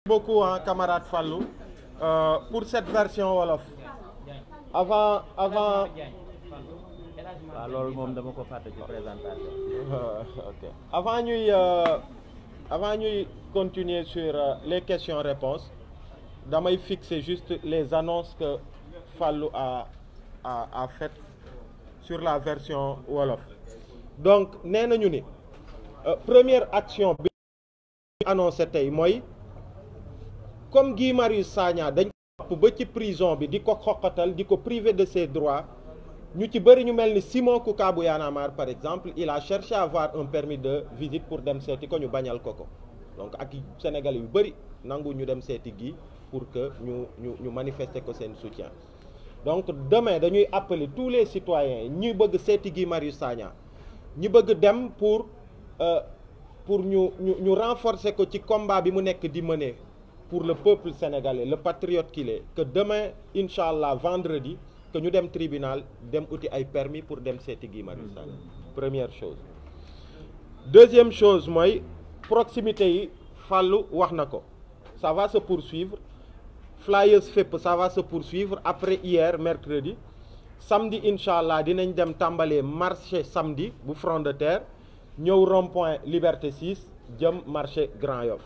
beaucoup hein, camarade Fallou euh, pour cette version wolof avant avant waaw loolu moom dama ko fàtte ci présentation ok avant ñuy euh, avant ñuy continuer sur euh, les questions-réponses damay fixer juste les annonces que Fallou a a a faites sur la version wolof donc nee nañu ni première action bi annoncé tey mooy comme Guy Marius Sagna dañ ko ba ci prison bi di ko xoqatal di ko priver de ses droits ñu ci bëri ñu mel ni Simon Kouka bu Y'en a marre par exemple il a cherché à avoir un permis de visite pour dem seeti ko ñu bañal ko ko donc ak Sénégalais yu bëri nangu ñu dem seeti Guy pour que ñu ñu ñu manifester ko seen soutien donc demain dañuy appeler tous les citoyens ñi bëgg seeti Guy Marius Sagna ñi bëgg dem pour euh, pour ñu ñu ñu renforcer ko ci combat bi mu nekk di mener pour le peuple sénégalais le patriote qu'il est que demain incha allah vendredi que ñu dem tribunal dem uti ay permis pour dem seeti Guy Marius Sagna première chose deuxième chose mooy proximité yi fàllu wax na ko ça va se poursuivre flyers fépp ça va se poursuivre après hier mercredi samedi incha allah dinañ dem tàmbalee marché samedi bu front de terre ñëw rond-point liberté 6 jëm marché Grand Yoff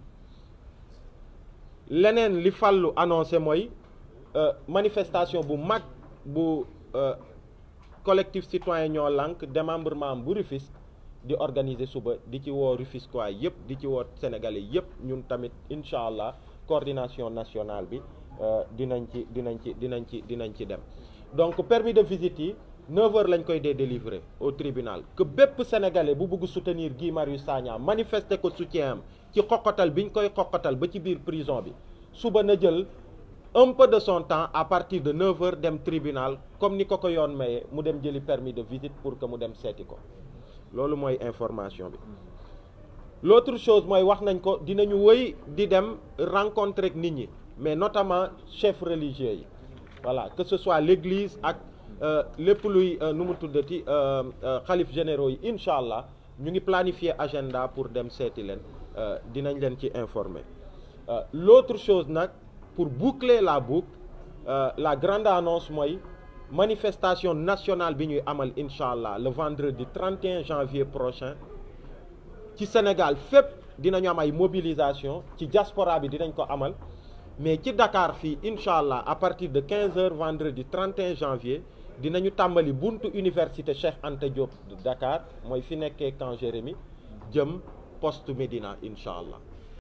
leneen li fàllu annoncé mooy manifestation bu mag bu collectif citoyen ñoo lànk démembrement bu Rufisque di organiser suba di ci woo Rufisquois yëpp di ci woo sénégalais yëpp ñun tamit incha allah coordination nationale bi dinañ ci dinañ ci dinañ ci dinañ ci dem donc permis de visite yi 9h lañ koy dee délivrer au tribunal que bépp sénégalais bu bëgg soutenir Guy Marius Sagna manifester ko soutien am ci xoqatal biñ koy xoqatal ba ci biir prison bi suba na jël un peu de son temps à partir de 9h dem tribunal comme ni ko ko yoon maye mu dem jëli permis de visite pour que mu dem seeti ko loolu mooy information bi l'autre chose mooy wax nañ ko dinañu wëy di dem rencontrer ak nit ñi mais notamment chefs religieux yi voilà que ce soit l'église ak lépp luy nu mu tuddati xalif généraux yi incha allah ñu ngi planifier agenda pour dem seeti leen dinañ leen ci informer l'autre chose nag pour boucler la boucle la grande annonce mooy manifestation nationale bi ñuy amal incha allah le vendredi 31 janvier prochain ci Sénégal fépp dinañu am ay mobilisation ci diaspora bi dinañ ko amal mais ci Dakar fii incha allah à partir de 15 heures vendredi 31 janvier dinañu tàmbali buntu université Cheikh Anta Diop de Dakar mooy fi nekkee camp Jérémy jëm poste Médina incha allah